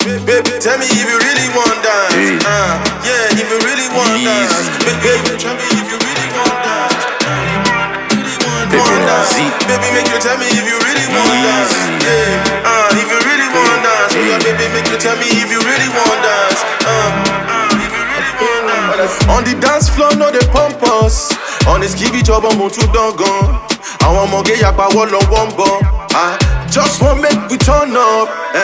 baby, tell me if you really want dance. Hey. Uh, yeah, if you really want dance. Easy. Ba- Baby, tell me if you really want dance. Really want Baby, want now dance. see. Baby, make you tell me if you really want dance. Easy. Yeah, uh, if you really want dance. Oh, yeah, Hey. baby, make you tell me if you really want dance. Uh, uh, if you really want dance. On the dance floor, no they pump us. On the skibby job, I'm on too doggone. Àwọn ọmọge yapa wọ́n lọ wọ́n bọ̀. I just wan make we turn up.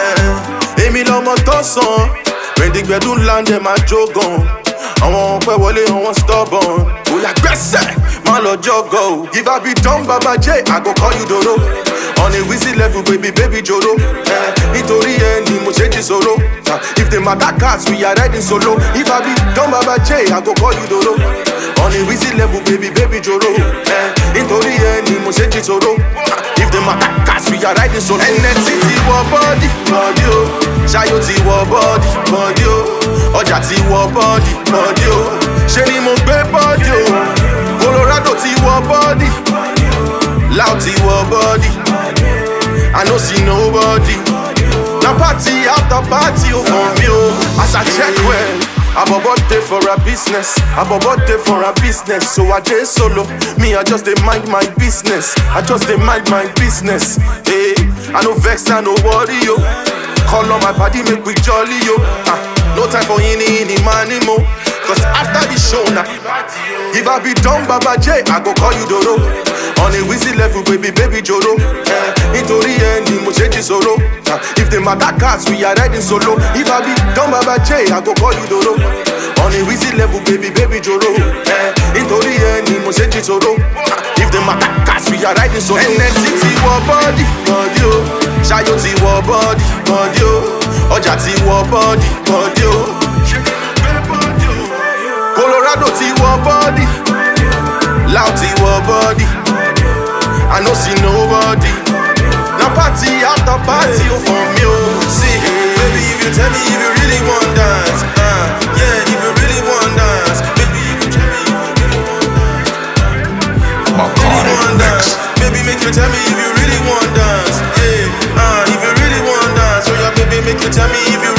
Eh. Èmi lọmọ tó sàn. Rẹ̀ndìgbẹ̀dún land ẹ̀ máa jó gan. Àwọn ọpẹ́ wọlé àwọn stubborn. Bóyá gbẹ́sẹ̀ má lọ jọ́gọ̀ o. If I be done baba J, I go call you Doro. On a wheezy level, baby, baby Joro. Eh, nítorí ẹ ni mo ṣe jí soro. Ah, If the matter cast, we are riding solo. If I be done baba J, I go call you Doro. On a wheezy level, baby, baby Joro. Eh, nítorí ẹ ni mo ṣe jí soro. Ah, If the matter cast, we are riding solo. NXT ti wọ bọ́ọ̀dì, bọ́ọ̀dì o. Ṣayó ti wọ bọ́ọ̀dì, bọ́ọ̀dì o. Ọjà ti wọ bọ́ọ̀dì, bọ́ọ̀dì o. Ṣé ni mo gbé bọ́ọ̀dì o? Colorado ti wọ bọ́ọ̀dì. Loud ti wọ bọ́ọ̀dì. I no see nobody. Na party after party oh, for me oh. As I check well, Abobo dey for a business. Abobo dey for a business. So I dey solo. Me I just dey mind my business. I just dey mind my business. Hey, I no vex, I no worry yo. Call on my body, make we jolly yo. Ah, no time for any any money mo. Cause after the show now, if I be done Baba J, I go call you Doro. On a wheezy level, baby, baby Joro. Eh, nítorí ẹ ni mo ṣe jí soro. Ah, If the matter cast, we are riding solo. If I be done Baba J, I go call you Doro. On a wheezy level, baby, baby Joro. Eh, nítorí ẹ ni mo ṣe jí soro. Ah, If the matter cast, we are riding solo. NXT ti wọ bọ́ọ̀dì, bọ́ọ̀dì o. Ṣayó ti wọ bọ́ọ̀dì, bọ́ọ̀dì o. Ọjà ti wọ bọ́ọ̀dì, bọ́ọ̀dì o. Ṣé kí ló gbé bọ́ọ̀dì o? Colorado ti wọ bọ́ọ̀dì. Loud ti wọ bọ́ọ̀dì. I no see nobody. Na party after party oh, for me oh. See, baby, if you tell me if you really want dance, uh, yeah, if you really want dance, baby, if you tell me if you really want really Marconic want Mix. dance, baby, make you tell me if you really want dance, yeah, uh, if you really want dance, oh yeah, baby, make you tell me if you